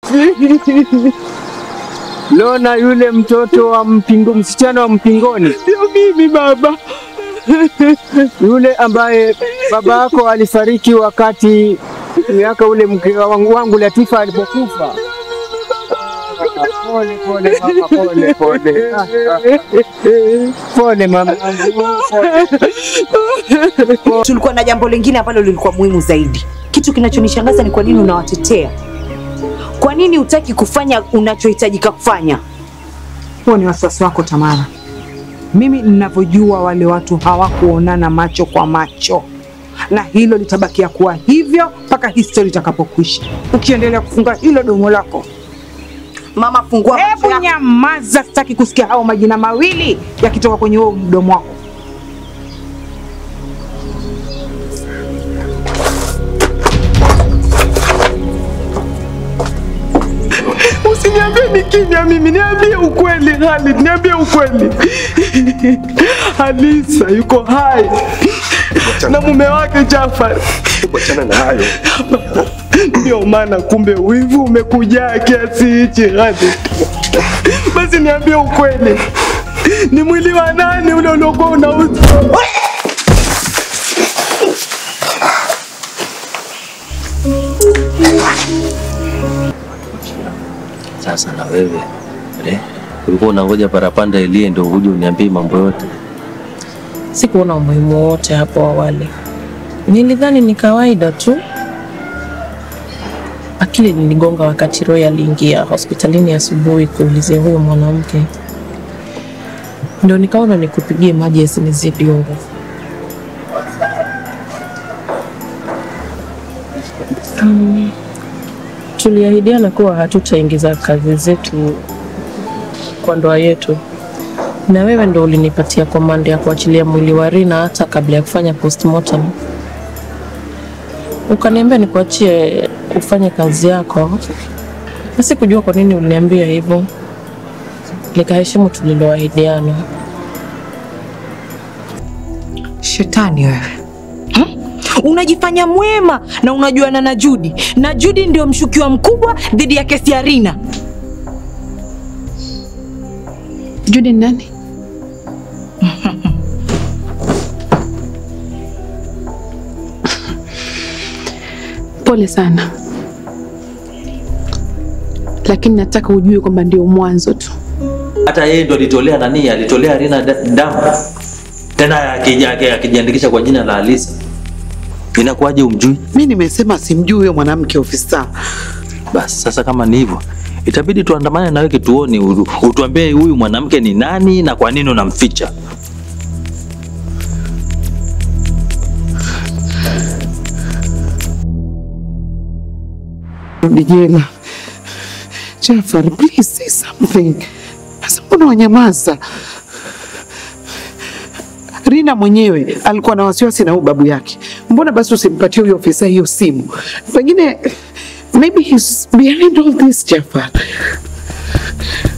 Lona yule mtoto wa mpingo, msichana wa mpingoni, Ndio mimi baba. yule ambaye baba yako alifariki wakati miaka ule mke wangu, wangu Latifa alipokufa. Pole pole mama, pole pole. Ah, ah. Pole mama. Pole. Tulikuwa na jambo lingine ambalo lilikuwa muhimu zaidi. Kitu kinachonishangaza ni kwa nini unawatetea. Kwa nini hutaki kufanya unachohitajika kufanya? Huo ni wasiwasi wako Tamara. Mimi ninavyojua wale watu hawakuonana macho kwa macho, na hilo litabakia kuwa hivyo mpaka histori itakapokwisha. Ukiendelea kufunga hilo domo lako, Mama, fungua macho hebu yako. nyamaza, sitaki kusikia hao majina mawili yakitoka kwenye huo mdomo wako. Usiniambie ni kimya mimi, niambie ukweli Khalid, niambie ukweli. Halisa yuko hai na mume wake Jafar. Wachana na hayo. Ndio maana kumbe wivu umekujaa kiasi hichi Khalid. Basi niambie ukweli, ni mwili wa nani ule uliokuwa unauza? Sasa na wewe eh, ulikuwa unangoja parapanda ilie ndio uje uniambie mambo yote. Sikuona umuhimu wote hapo awali, nilidhani ni kawaida tu. Akili niligonga wakati Roy aliingia hospitalini asubuhi kuulizia huyo mwanamke, ndio nikaona nikupigie maji yasinizidi unga. Mm, tuliahidiana kuwa hatutaingiza kazi zetu kwa ndoa yetu na wewe ndo ulinipatia komanda ya kuachilia mwili wa Rina hata kabla ya kufanya postmortem. Ukaniambia nikuachie ufanye kazi yako, na sikujua kwa nini uliniambia hivyo. Nikaheshimu tuliloahidiana. Shetani wewe. Hmm? Unajifanya mwema na unajuana na Judi, na Judi ndio mshukiwa mkubwa dhidi ya kesi ya Rina. Judy ni nani? Pole sana, lakini nataka ujue kwamba ndio mwanzo tu. Hata yeye ndo alitolea nani, alitolea Rina da- damu tena akija- akijiandikisha kwa jina la Halisa. Inakuwaje umjui? Mi nimesema simjui huyo mwanamke ofisa. Basi sasa, kama ni hivyo, itabidi tuandamane nawe kituoni, u- utuambie huyu mwanamke ni nani na kwa nini unamficha. Rudi jela. Jafar, please say something. Sasa mbona wanyamaza? Rina mwenyewe alikuwa na wasiwasi na huyu babu yake. Mbona basi usimpatie huyo ofisa hiyo simu? Pengine maybe he's behind all this, Jafar.